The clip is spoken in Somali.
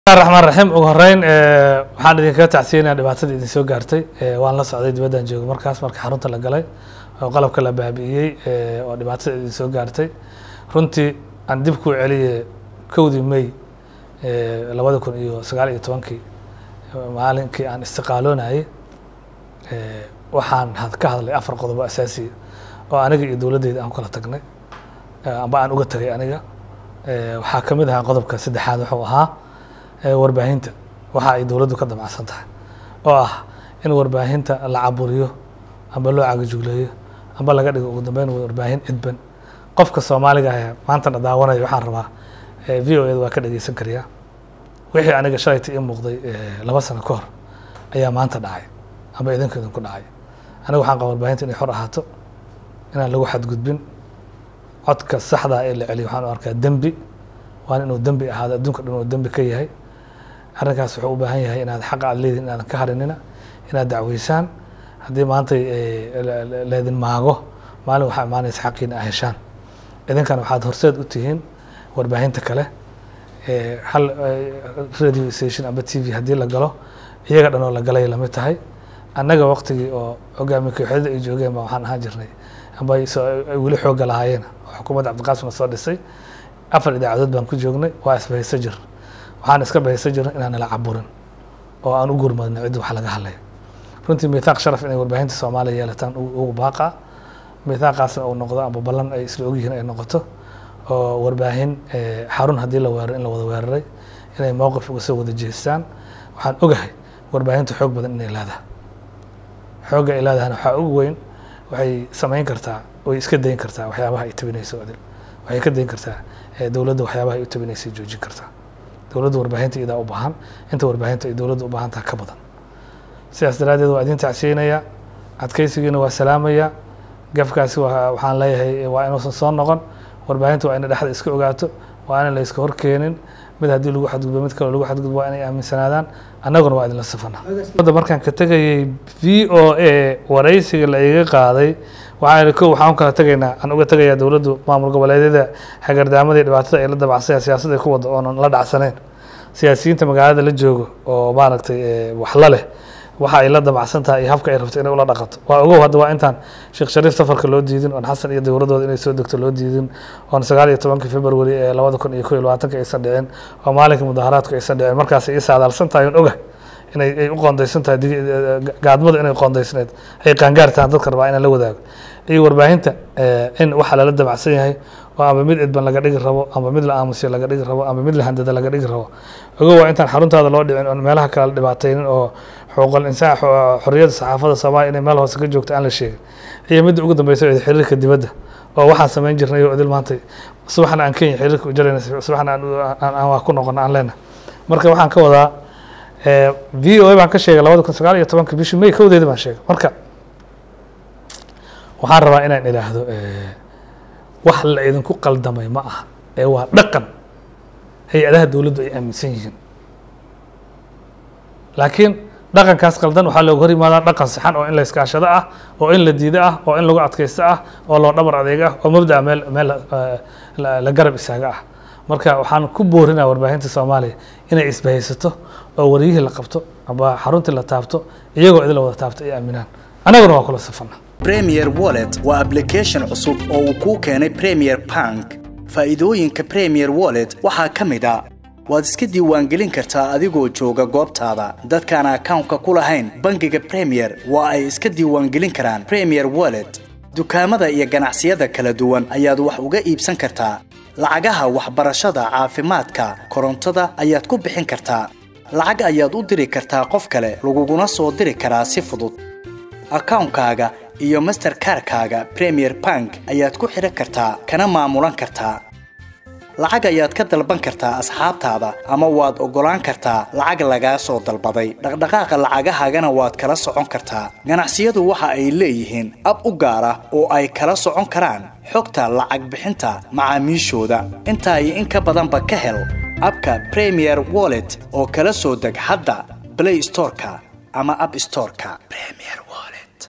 raxmaan raxiim ugu horeyn waxaan idinkaga tacsiyanaya dhibaatada idin soo gaartay waan la socday dibaddan joogo markaas marka xarunta la galay oo qalabka la baabi'iyey oo dhibaatada idin soo gaartay runtii aan dib kuu celiyey kowdii may labada kun iyo sagaal iyo tobankii maalinkii aan istiqaaloonayay waxaan had ka hadlay afar qodobo asaasiya oo aniga iyo dowladdeyda aan ku kala tagnay amba aan uga tagay aniga waxaa ka mid ahaa qodobka saddexaad wuxuu ahaa warbaahinta waxa ay dowladdu ka damacsan tahay oo ah in warbaahinta la caburiyo amba loo cagajugleeyo amba laga dhigo ugu dambeyn warbaahin cidban qofka soomaaliga ah maantana daawanaya waxaan rabaa v o eda waa ka dhegeysan kariyaa wixii aniga shalayta ii muuqday laba sano ka hor ayaa maanta dhacay amba idinku idinku dhacay aniga waxaan qaba warbaahinta inay xor ahaato inaan lagu xadgudbin codka saxdaa ee la celiyo waxaan u arkaa dembi waan inuu dembi ahaado adduunka dhan uu dembi ka yahay arrinkaas wuxuu u baahan yahay inaad xaqa aad leedihin inaadan ka harinina inaad dacweysaan haddii maanta leedin maago maalin waxaa imaanaysa xaqiina a heshaan idinkana waxaad horseed u tihiin warbaahinta kale hal radio station amba t v haddii la galo iyaga dhan oo la galay lamid tahay annaga waqtigii oo hogaamiye kooxyada ay joogeen ba waxaan ahaan jirnay amba ay weli xoogga lahaayeen oo xukuumadda cabdiqaasimna soo dhisay afar idaacadood baan ku joognay waa isbahayso jir waxaan iska bahayso jirna inaan nala caburin oo aan u gurmadno ciddi wax laga hadlaya runtii mithaaq sharaf inay warbaahinta soomaaliya yeelataan ugu baaqa mithaaqaasna uu noqdo amba ballan ay isla ogyihiin ay noqoto oo warbaahin xarun haddii la weeraro in la wada weeraray inay mowqif uga soo wada jeestaan waxaan ogahay warbaahinta xoog badan inay leedahay xoogga ay leedahana waxaa ugu weyn waxay samayn kartaa way iska dayn kartaa waxyaabaha ay tabinayso adil waxay ka dayn kartaa dowladda waxyaabaha ay u tabinaysay joojin kartaa dowladda warbaahinta iyadaa u baahan inta warbaahinta ay dowladda u baahan taha ka badan sidaas daraaddeed waa idin tacsiinaya adkeysigiina waa salaamaya gafkaasi waxaan leeyahay waa inuusan soo noqon warbaahinta waa ina dhexda iska ogaato waa ina la iska horkeenin mid haddii lagu xadgudbo mid kaloo lagu xadgudbo waa inay aaminsanaadaan annaguna waa idinla safana markaan ka tegayay v o a waraysiga la iga qaaday waxaa ko waxaan kala tegaynaa aan uga tegayaa dowladdu maamul goboleedyada hagardaamada iyo dhibaatada ay la dabacsaya siyaasadda ay ku wada oonan la dhacsaneyn siyaasiyiinta magaalada la joogo oo maaragtay waxla leh waxa ay la dabacsan tahay iyo habka ay rabto inay ula dhaqato waa ogow hadda waa intaan sheekh shariif safarka loo diidin oon xasan iyo dowladooda inay soo degto loo diidin oon sagaal iyo tobankii february ee labada kun iyo ko iyo labaatanka aysan dhicin oo maalinka mudaharaadku aysan dhicin markaas ay saadaalsan tahay oon ogahay inay ay u qoondaysan tahay gaadmada inay qoondaysneed ay qaangaar tahan dadka rabaa inaan la wadaago iyo warbaahinta in waxa lala dabacsan yahay oo amba mid cidban laga dhigi rabo amba mid la aamusiyo laga dhigi rabo amba mid la handada laga dhigi rabo ogo waa intaan xaruntaada loo dhicin oon meelaha kale la dhibaataynin oo xuquuqal insaan xorriyadda saxaafadda soomaaliya inay meel hoose ka joogto aan la sheegin iyo midda ugu dambeysa ee xiriirka dibadda oo waxaan samayn jirnay oo idil maanta subaxna aan kenya xiriirka u jarayna subaxna aan waa ku noqono aan leenahay marka waxaan ka wadaa v o a baan ka sheegay labada kun sagaal iyo tobanka bishii may kowdeeda baan sheegay marka waxaan rabaa inaan idhaahdo wax la idinku qaldamay ma aha ee waa dhaqan hay-adaha dowladdu ay aaminsan yihiin laakiin dhaqankaas qaldan waxaa looga hor yimaadaa dhaqan saxan oo in la iskaashado ah oo in la diido ah oo in lagu adkaysto ah oo loo dhabar adeeg ah oo mabda'a meel meel la garab istaaga ah marka waxaan ku boorinaa warbaahinta soomaaliya inay isbahaysato oo waryihii la qabto amba xaruntii la taabto iyagoo idin la wada taabto ay aaminaan annaguna waa kula safana premier wallet waa application cusub oo uu kuu keenay premier bank faa'iidooyinka premier wallet waxaa ka mid a waad iska diiwaangelin kartaa adigoo jooga goobtaada dadkaan akawnka ku lahayn bangiga premier waa ay iska diiwaangelin karaan premier wallet dukaamada iyo ganacsiyada kala duwan ayaad wax uga iibsan kartaa lacagaha waxbarashada caafimaadka korontada ayaad ku bixin kartaa lacag ayaad u diri kartaa qof kale laguguna soo diri karaa si fudud akawnkaaga iyo masterkarkaaga premier bank ayaad ku xidhan kartaa kana maamulan kartaa lacag ayaad ka dalban kartaa asxaabtaada ama waad oggolaan kartaa lacag lagaa soo dalbaday dhaqdhaqaaqa lacagahaagana waad kala socon kartaa ganacsiyadu waxa ay leeyihiin ab u gaar ah oo ay kala socon karaan xogta lacag bixinta macaamiishooda intaa iyo in ka badanba ka hel abka premier wallet oo kala soo deg hadda blay storeka ama ab storeka